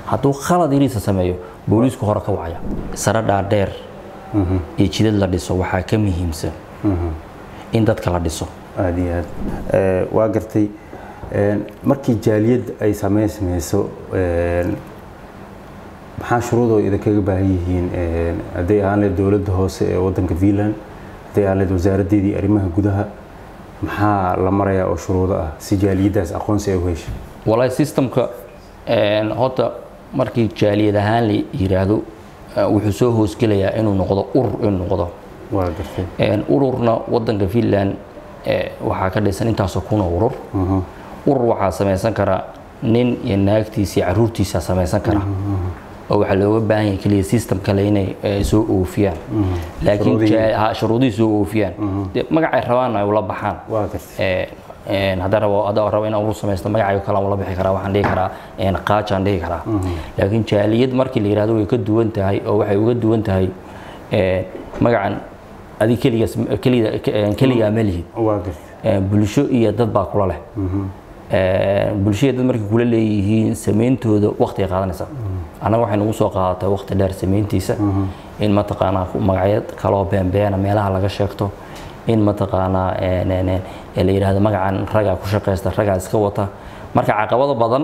hadduu khalad yariisa sameeyo booliisku hore ka wacaya sare dhaadheer iyo jidad la dhiso waxaa ka muhiimsan in dadka la dhiso aad iyo aad Eh, waa gartay een, markii jaaliyad ay sameysmayso een, maxaa shuruudoo idinkaga baahan yihiin een, hadday ahaan lahayd dowladda hoose ee wadanka finland hadday ahaan lahayd wasaaraddeedii arrimaha gudaha maxaa la marayaa oo shuruudo ah si jaaliyaddaas aqoonsi ay u heshay walahi systemka een, horta markii jaaliyad ahaan la yiraahdo eh, wuxuu soo hoosgelayaa inuu noqdo urur inuu noqdo waa gartay Een, ururna wadanka finland eh, waxaa ka dhisan intaasoo kuna urur urur waxaa samaysan kara nin iyo naagtiisa iyo caruurtiisa samaysan kara oo waxaa looga baahan yahay keliya system kale inay eh, soo oofiyaan laakiin Shuruudihii. jaa- ha, shuruudihii soo oofiyaan dee magacay rabaan ay ula baxaan waa gartay Ee, een, haddaan rabo haddaan rabo inaan urur samaysto magacayga kale aan ula bixi karaa waxaan dhihi karaa een, qaajaan dhihi karaa laakiin jaaliyad markii la yidhahdo way ka duwan tahay oo waxay uga duwan tahay ee, magacan adi keligaas keliga keligaa ma lihid waa gartay Ee, bulsho iyo dad baa kula leh Ee, bulsho iyo dad markay kula leeyihiin sameyntooda waqti ay qaadanaysaa annaga waxay nagu soo qaadatay waqti dheer sameyntiisa in mataqaanaa ku- magacyo kaloo beenbeena meelaha laga sheegto in mataqaanaa een, een, een, ee la yidhaahdo magacan ragaa ku shaqaysta ragaa iska wata marka caqabado badan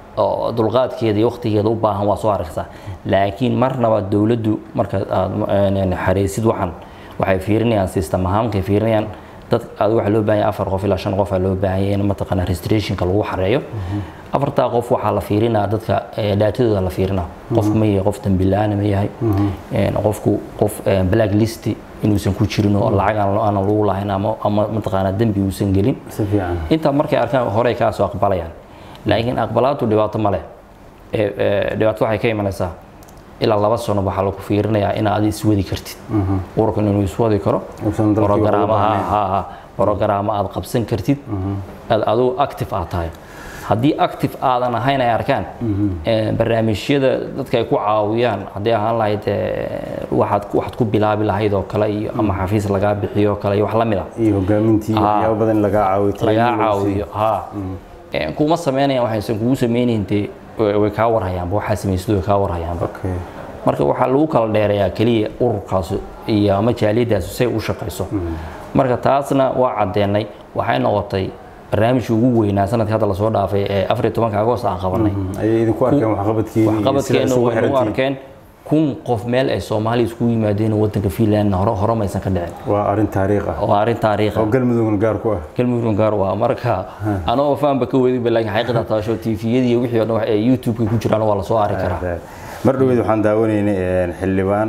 oo dulqaadkeeda iyo waqtigeeda u baahan waa soo arkaysaa laakiin marnaba dowladdu marka aad een, een, xareysid waxan waxay fiirinayaan system ahaanka fiirinayaan dad aad waxaa loo baahan yahay afar qof ilaa shan qof aa loo baahan yahay in mataqaanaa registrationka lagu xareeyo afartaa qof waxaa la fiirinaa dadka eh, dhaatadooda la fiirinaa qofku ma yahay qof dambi la-aan ma yahay Een, qofku qof eh, black list inuusan ku jirin oo lacag aan aan lagu lahayn ama ama mataqaanaa dembi uusan gelin si fiican intaa markay arkaan horey kaa soo aqbalayaan laakiin aqbalaadu dhibaato ma leh Ee, ee, dhibaato waxay ka imanaysaa ilaa laba sano waxaa lagu fiirinayaa inaad adi iswadi kartid ururkan inuu iswadi karo Uusan dalkii programaha uga baahnayn. ha ha programa aad qabsan kartid aad adigu active aad tahay haddii active aadan ahayn ay arkaan ee, barnaamijyada dadka ay ku caawiyaan haddii ahaan lahayd ee, waxaad ku- waxaad ku bilaabi lahayd oo kale iyo ama xafiis lagaa bixiyo oo kale iyo wax la mid ah iyo hogaamintii iyo Ah. waxyaabo badan in lagaa caawiyo lagaa training lagu siiyo. caawiyo ha Ee, kuma sameynayaan waxaysan kugu sameynayhin dee way way kaa warhayaanba waxaa samaysid way kaa warhayaanba okay marka waxaa lagu kala dheerayaa keliya ururkaas iyo ama jaaliyadaas say u shaqayso marka taasna waa caddeenay waxay noqotay barnaamijkii ugu weynaa sanadkii hadda lasoo dhaafay ee afar iyo tobanka agost aan qabanay ayay idinku arkeen waxqabadkiini iyo sida waxqabadkeena isugu way nagu xirantihiin. arkeen kun qof meel ay soomaaliya iskugu yimaadeen oo wadanka finland hore hore maysan ka dhicin waa arrin taariikh ah waa arrin taariikhi oo galmudugna gaar ku ah galmudug gaar waa marka anoo faanba ka weydin laakiin xaqiiqda taasho tviyadii iyo wixii oo dhan wax ay youtube-ka ku jiraan waa la soo ari karaa mar dhaweyd waxaan daawanaynay een, xildhibaan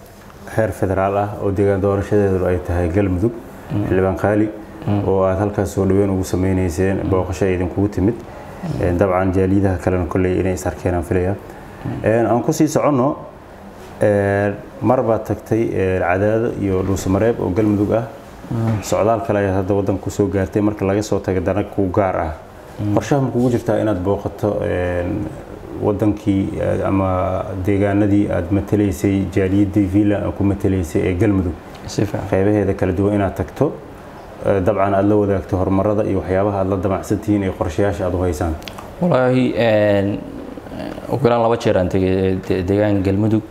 heer federaal ah oo deegaan doorashadeedu ay tahay galmudug xildhibaan qaali oo aad halkaas soo dhaweyn ugu sameynayseen booqasho ay idinkugu timid Een, dabcan jaaliyadaha kalena kolley inay is arkeen aan filaya Een, aan kusii soconno een, mar baad tagtay een, cadaado iyo dhuusamareeb oo galmudug ah socdaal kale ayaad hadda waddanka kusoo gaartay marka laga soo taga dana ku gaar ah qorshaha ma kugu jirtaa inaad booqato een, wadankii eh, ama deegaanadii aad matalaysay jaaliyadii finland aad ku matalaysay ee galmudug si fiican qaybaheeda kala duwan inaad tagto eh, dabcan aad la wadaagto horumarada iyo waxyaabaha aad la damacsantihiin iyo qorshayaasha aad u haysaan walaahi een, ugu yaraan laba jeer aan tegay de- deegaanka galmudug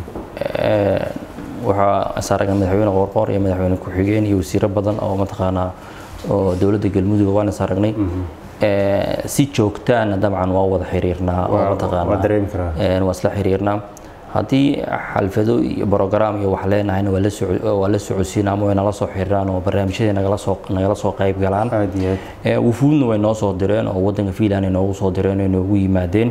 Een, waxaa saaragan madaxweyne qoorqoor iyo madaxweyne ku-xigeen iyo wasiiro badan oo mataqaanaa oo dowladda galmudug waan is aragnay Ee, si joogtaana dabcan waa wada xiriirnaa oo Waa- mataqaanaa waa dareemi karaa. Een, waa isla xiriirnaa haddii xalfado iyo brogram iyo wax leenahayna waa la soco- waa la socodsiinaa ama way nala soo xiriiraan oo barnaamijyadii nagala soo nagala soo qayb galaan aad iyo aad Ee, wufuudna way noo soo direen oo wadanka finland ay noogu soo direen oo noogu yimaadeen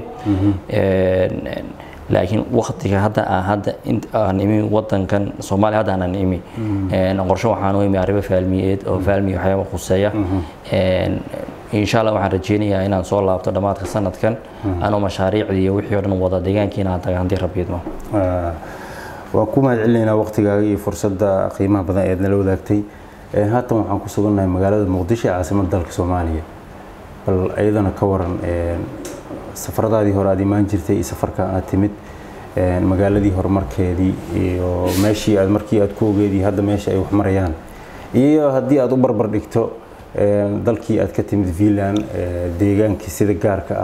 Een, een, laakiin waktiga hadda aan hadda int aan imi wadankan soomaaliya hadda aanan imi Een, qorshe waxaan u imi arrimo faalmiyeed oo faalmi waxyaaba khuseeya Een, insha allah waxaan rajeynayaa inaan soo laabto dhammaadka sanadkan anoo mashaariicdii iyo wixii oo dhan wada deegaankiina aan taga haddii rabbi idmo Ah, waan ku mahad celinaynaa waqtigaaga iyo fursadda qiimaha badan eed nala wadaagtay Een, haatan waxaan ku sugannahay magaalada muqdisho ee caasimadda dalka soomaaliya bal iyadana ka waran een, safaradaadii hore aad imaan jirtay iyo safarka aad timid een, magaaladii horumarkeedii iyo meeshii aad markii aad ku ogeedii hadda meesha ay wax marayaan iyo haddii aad u barbar dhigto een, dalkii aad ka timid finland ee, deegaankii sida gaarka ah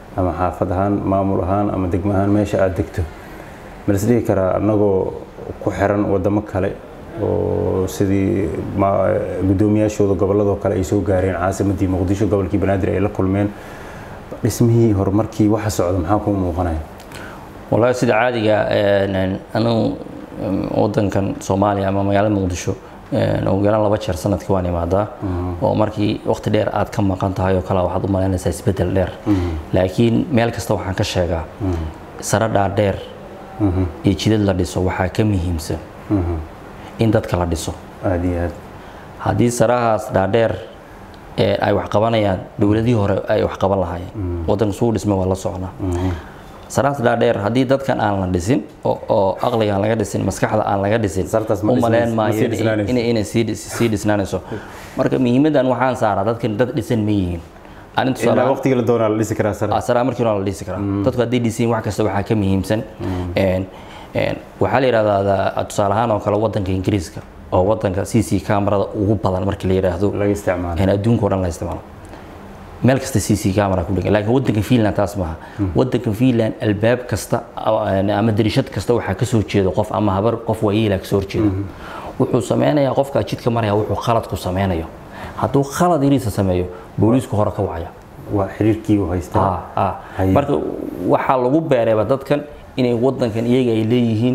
ama xaafad ahaan maamul ahaan ama degmo ahaan meesha aad degto ma la isdhihi karaa annagoo ku xiran wadamo kale oo sidii guddoomiyaashooda gobolladoo kale ay soo gaareen caasimadii muqdisho gobolkii banaadir ay la kulmeen dhismihii horumarkii waxa socda maxaa kuu muuqanaya wallahi sida caadiga anigu wadankan soomaaliya ama magaalada muqdisho ugu yaraan laba jeer sanadkii waan imaadaa oo markii waqti dheer aad ka maqan tahay oo kale waxaad u malaynaysaa isbedel dheer laakiin meel kasta waxaan ka sheegaa sare dhaadheer iyo jidad la dhiso waxaa ka muhiimsan in dadka la dhiso aad iyo aad haddii sarahaas dhaadheer ay wax qabanayaan dowladihii hore ay wax qaban lahaayeen wadanka suu dhisma waa la socnaa sarahaas dhaadheer haddii dadkan aan la dhisin oo aqliga aan laga dhisin maskaxda aan laga dhisin u maleen maayo inay sii dhisnaanayso marka muhiimadan waxaan saaraa dadkan dad dhisan ma yihiin ilaa waqtiga la doonaa la dhisi karaa sare sara markii hore la dhisi karaa dadku hadday dhisiin wax kasta waxaa ka muhiimsan waxaa la yidhahdaa tusaale ahaan oo kale wadanka ingiriiska oo wadanka c c camerada ugu badan markii la yidhaahdo laga isticmaalo adduunka o dhan la isticmaalo meel kasta c c camera ku dhegan laakiin wadanka finland taas maaha wadanka finland albaab kasta ama darishad kasta waxaa ka soo jeeda qof ama habar qof waayeela kasoo horjeeda wuxuu sameynayaa qofkaa jidka maraya wuxuu khalad ku sameynayo hadduu khalad yariisa sameeyo booliisku hore ka wacaya waa xiriirkii uu haystaa marka waxaa lagu beereeba dadkan inay wadankan iyaga ay leeyihiin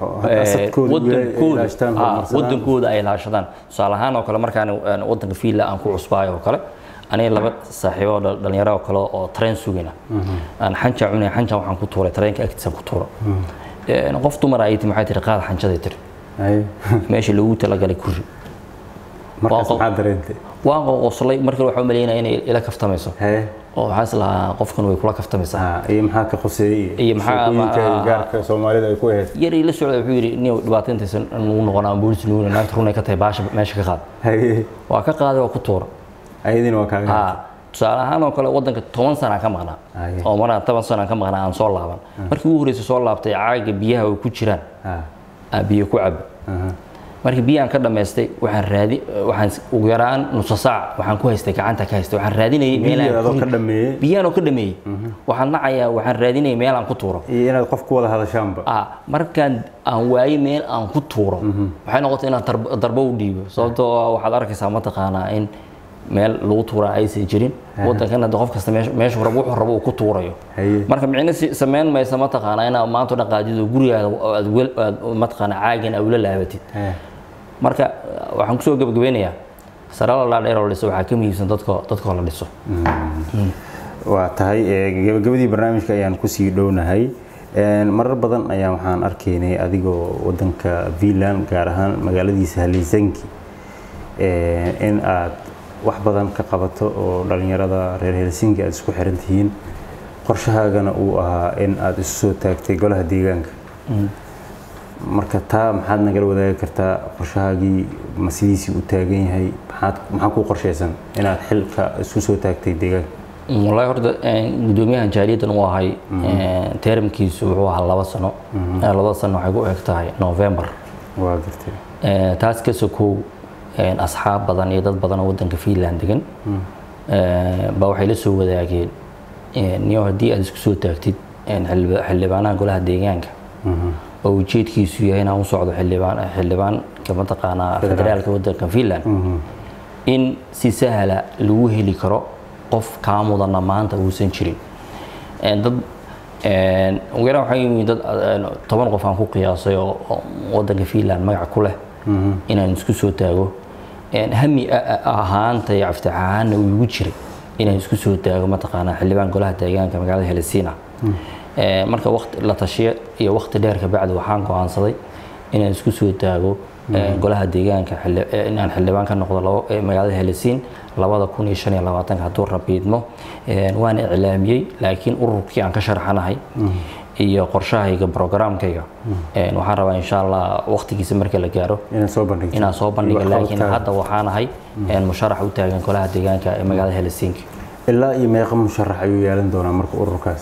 wadankooda ay laashadaan tusaale ahaan oo kale markaan wadanka finland aan ku cusbaayo oo kale aniga laba saaxiibo dhalinyaro oo kale oo train sugayna aan xanja cunay xanja waxaan ku tuuray tareenka agtiisa ku tuura qof dumar ay tiri maxay tiri qaad xanjaday tiri meesha loogu talagalay kuri markaas maxaa dareentay waan qoqoslay marka waxaa umaleynaya inay ila kaftamayso oo waxaa is lahaa qofkan way kula kaftamaysaa iyo maxaa ka qoseeyey iyo maxaa gaarka soomaalida ay ku ahayd yar la socda wuxuu yidhi nin dhibaatayntaysan nugu noqon ama boolis nugu naagta runay ka tahay baasha meesha ka qaad waa ka qaaday waa ku tuura ayadina waa kaaga tusaale ahaan oo kale wadanka toban sana ka maqnaa oo maraan toban sana ka maqnaa aan soo laaban markii ugu horreysay soo laabtay caaga biyaha ay ku jiraan aan biyo ku cabo markii biyaan ka dhamaystay waxaan raadi waxaan ugu yaraan nusa saac waxaan ku haystay gacanta ka haystay waxaan raadinayay meelaan ka dhameeyey biyaan oo ka dhameeyey waxaan nacayaa waxaan raadinayay meel aan ku tuuro iyo inaad qof ku wada hadashaanba ah markaan aan waayey meel aan ku tuuro waxay noqotay inaan darbo u dhiibo sababtoo waxaad arkaysaa mataqaanaa in meel lagu tuuraa aysan jirin wadankan hadda qof kasta meeshu rabo wuxuu rabo uu ku tuurayo marka micno sameyn maysa mataqaanaa inaad maanta o dhan qaadido gurigaada aad mataqaanaa caagan awla laabatid marka waxaan kusoo gebagabeynayaa sarala dhaadheer oo la dhiso waxaa ka muhiimsan dadko dadkoo la dhiso waa tahay gebagabadii barnaamijka ayaan kusii dhownahay marar badan ayaa waxaan arkaynay adigoo wadanka finland gaar ahaan magaaladiisa halisanki in aad wax badan ka qabato oo dhalinyarada reer helsinki aad isku xiran tihiin qorshahaagana uu ahaa in aad isu soo taagtay golaha deegaanka marka taa maxaad nagala wadaagi kartaa qorshahaagii ma sidiisii u taagan yahay maxaad maxaa ku qorshaysan inaad xilka isku soo taagtay deegaanka wallahi horta gudoomiyahan jaariyadan uu ahay teeramkiisu wuxuu ahaa laba sano labada sano waxay ku eg tahay november waa gartay taas ka sokow asxaab badan iyo dad badan oo wadanka finland degan baa waxay la soo wadaageen niyo haddii aad isku soo taagtid xildhibaanaha golaha deegaanka oo ujeedkiisu yahay inaan u socdo xildhibaan xildhibaanka mataqaanaa federaalka wadanka finland in si sahla lagu heli karo qof kaa mudana maanta uusan jirin dad ugu yaraan waxaa yimid dad toban qof aan ku qiyaasay oo wadanka finland magac ku leh inaan isku soo taago hami ahaanta iyo caftix ahaanna uu igu jiray inaan isku soo taago mataqaanaa xildhibaan golaha deegaanka magaalada helsiina marka waqti la tashiya iyo waqti dheer ka bacdi waxaan go'aansaday inaan isku soo taago golaha deegaanka inaan xildhibaan ka noqdo magaalada helsiin labada kun iyo shan iyo labaatanka hadduu rabiidmo waan iclaamiyey laakiin ururkii aan ka sharxanahay iyo qorshahayga programkayga waxaan rabaa insha allah waqtigiisa marka la gaaro inaan soo bandhiga laakiin hadda waxaan ahay musharax u taagan golaha deegaanka ee magaalada helsinki ilaa iyo meeqa musharax ayuu yeelan doonaa marka ururkaas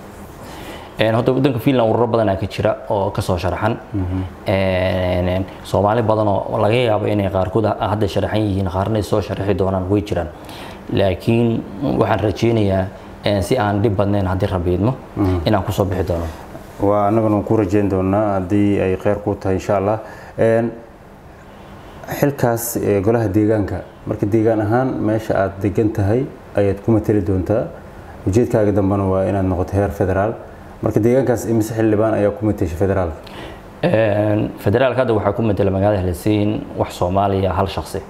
horta wadanka finland ururo badanaa ka jira oo kasoo sharaxan soomaali badan oo laga yaabo inay qaarkood hadda sharaxan yihiin qaarna ay soo sharaxi doonaan way jiraan laakiin waxaan rajeynayaa een, si aan dhib badnayn haddii rabbi idmo inaan kusoo bixi doono waa annaguna waan ku rajayn doonaa haddii ay kheyr ku tahay insha allah Een, xilkaas ee, golaha deegaanka marka deegaan ahaan meesha aad degan tahay ayaad ku mateli doontaa ujeedkaaga dambena waa inaad noqoto heer federaal marka deegaankaas imise xildhibaan ayaa ku matesha federaalka Een, federaalka hadda waxaa ku matela magaalada helsiin wax soomaaliya hal shaksi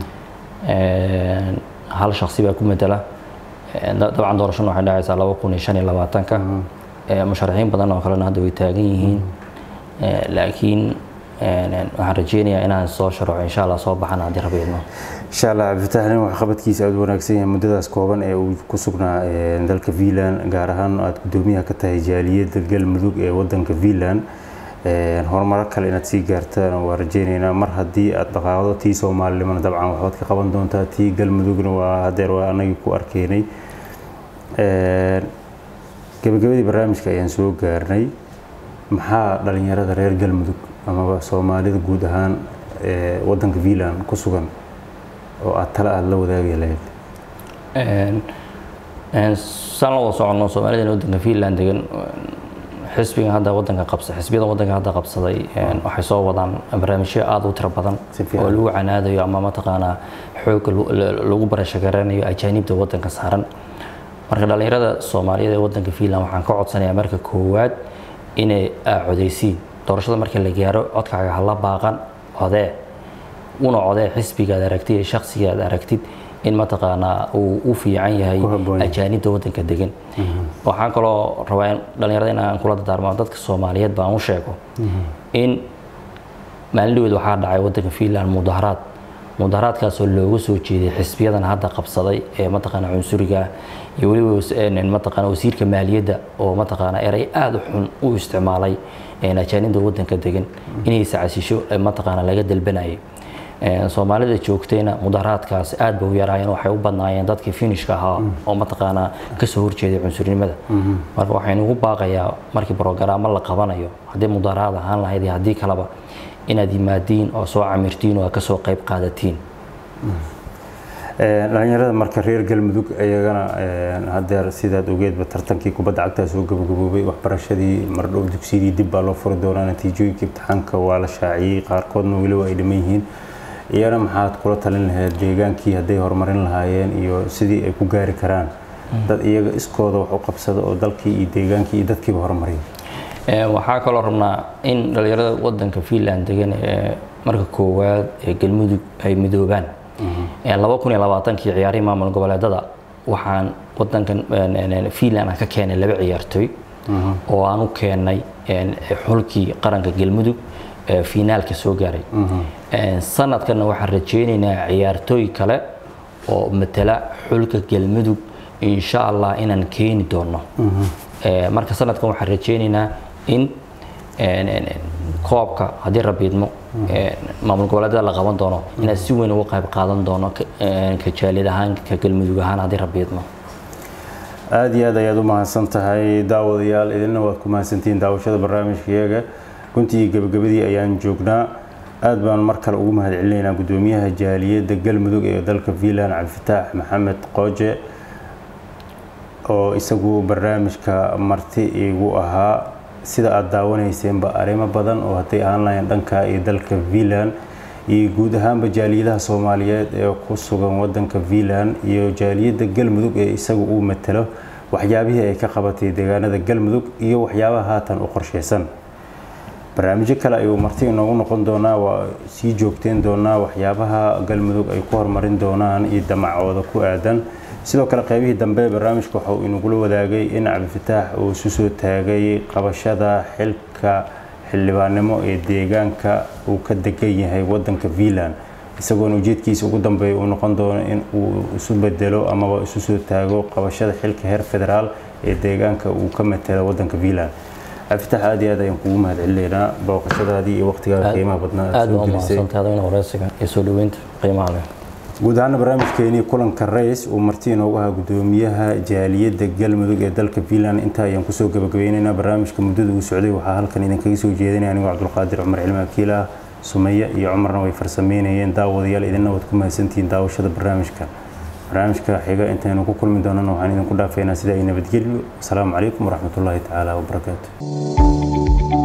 Een, hal shaksi baa ku matela Een, da- dabcan doorashadu waxay dhacaysaa laba kun iyo shan iyo labaatanka Ee, musharaxiin badan oo kalena hadda way taagan yihiin Ee, laakiin een, een, waxaan rajeynayaa inaan soo sharaxo insha allah soo baxana haddii rabbi idmo insha allah cabdifatax nin waxqabadkiisa aada u wanaagsan yahay muddadaas kooban ee uu ku sugnaa ee, dalka finland gaar ahaan aada gudoomiyaha ka tahay jaaliyadda galmudug ee wadanka finland Een, horumaro kale inaad sii gaartaan waa rajeyneynaa mar haddii aad dhaqaaqdo tii soomaalinimana dabcan waxbaad ka qaban doontaa tii galmudugna waa hadeer waa anagii ku arkeynay Een, gabagabadii barnaamijka ayaan soo gaarnay maxaa dhalinyarada reer galmudug amaba soomaalida guud ahaan ee wadanka finland ku sugan oo aad tale aada la wadaagi lahayd Een, een, saan la wada soconno soomaalida wadanka finland degan xisbiga hadda wadanka qabsa xisbiyada wadanka hadda qabsaday een, waxay soo wadaan barnaamijyo aada u tiro badan Si fiican. oo lagu canaadayo ama mataqaanaa xoogga lu- la- lagu barashagaranayo ajaanibta wadanka saaran marka dhalinyarada soomaaliyeed ee wadanka finland waxaan ka codsanayaa marka koowaad inay codeysiin doorashada marka la gaaro codkaaga hala baaqan codee una codee xisbigaad aragtid iyo shakhsigaad aragtid in mataqaanaa uu u fiican yahay Ku habboon yahay. ajaanibta wadanka degan waxaan kaloo rabaa in dhalinyarada in aan kula dardaarmo dadka soomaaliyeed baan u sheego in maalin dhaweed waxaa dhacay wadanka finland mudaharaad mudaharaadkaasoo looga soo jeeday xisbiyadan hadda qabsaday ee mataqaana cunsuriga ah iyo weliba was- een, mataqaana wasiirka maaliyadda oo mataqaana erey aada u xun u isticmaalay een, ajaanibta wadanka degan inay sacasisho ee mataqaana laga dalbanayay Een, soomaalida joogtayna mudaharaadkaas aad bay u yaraayeen waxay u badnaayeen dadkii finishka ahaa oo mataqaanaa kasoo horjeeday cunsurnimada marka waxaynu ugu baaqayaa markii brogaraamo la qabanayo haddii mudaharaad ahaan lahayd iyo haddii kaleba inaad yimaadiin oo soo camirtiin oo aad kasoo qayb qaadatiin Een, dhalinyarada marka reer galmudug ayagana een, hadeer sidaad ogeedba tartankii kubadda cagta soo gabagaboobay waxbarashadii mardhow dugsiyadii dib baa loo furi doonaa natiijooyinka imtixaanka waa la shaaciyey qaarkoodna weliba ay dhiman yihiin iyana maxaad kula talin lahayd deegaankii hadday horumarin lahaayeen iyo sidii ay ku gaari karaan dad iyaga iskooda wax u qabsada oo dalkii iyo deegaankii iyo dadkiiba horumariya Een, waxaa kaloo rabnaa in dhalinyarada wadanka finland degan ee marka koowaad ee galmudug ay midoobaan Een, laba kun iyo labaatankii ciyaarihii maamul goboleedada waxaan wadankan een, een, een, finland aan ka keenay laba ciyaartooy oo aan u keenay een, xulkii qaranka galmudug ee finaalka soo gaaray Een, sanadkanna waxaan rajeynaynaa ciyaartooy kale oo matala xulka galmudug insha allah inaan keeni doono Ee, marka sanadkan waxaan rajeynaynaa in een, een, een, koobka haddii rabiidmo maamul goboleedyada la qaban doono inaad si weyn uga qayb qaadan doono ka- een, ka jaalid ahaan ka galmudug ahaan haddii rabiidmo aada iyo aad ayaad u mahadsan tahay daawadayaal idinna waad ku mahadsantihiin daawashada barnaamijkayaga runtii gebagabadii ayaan joognaa aad baan mar kale ugu mahad celinaynaa gudoomiyaha jaaliyadda galmudug ee dalka finland cabdifataax maxamed qooje oo isagu barnaamijka marti igu ahaa sida aada daawaneyseenba arrimo badan oo hadday ahaan lahayn dhanka iyo dalka finland iyo guud ahaanba jaaliyadaha soomaaliyeed ee ku sugan wadanka finland iyo jaaliyadda galmudug ee isagu uu matalo waxyaabihii ay ka qabatay deegaanada galmudug iyo waxyaabaha haatan u qorsheysan barnaamijyo kale ayuu marti inoogu noqon doonaa waa sii joogteyn doonaa waxyaabaha galmudug ay ku horumarin doonaan iyo damacooda ku aadan sidoo kale qaybihii dambe barnaamijka waxa uu inagula wadaagay in cabdifataax uu isu soo taagay qabashada xilka xildhibaannimo ee deegaanka uu ka degan yahay wadanka finland isagoona ujeedkiisa ugu dambeeya uu noqon doono in uu isu bedelo amaba isu soo taago qabashada xilka heer federaal ee deegaanka uu ka matelo wadanka finland cabdifatax aad iyo aad ayaan kugu mahad celinaynaa booqashadaadii iyo waqtigaaga qiimaha badnaa aad aad soo baa u gelisay mahadsantahay adagana wareysiga iyo soo dhaweynta qiimaha leh guud ahaana barnaamijkeenii kulanka rays uu marti inoogu ahaa gudoomiyaha jaaliyadda galmudug ee dalka finland intaa ayaan kusoo gabagabeynaynaa barnaamijka muddada uu socday waxaa halkan idinkaga soo jeedinaya anigoo cabdulqaadir cumar cilmi akiil ah sumeya iyo cumarna way farsameynayeen daawadayaal idinna waad ku mahadsantihiin daawashada barnaamijka barnaamijka xiga intaynu ku kulmi doonana waxaan idinku dhaafaynaa sida ay nabadgelyo asalaamu calaykum waraxmatullaahi tacaala wabarakaatu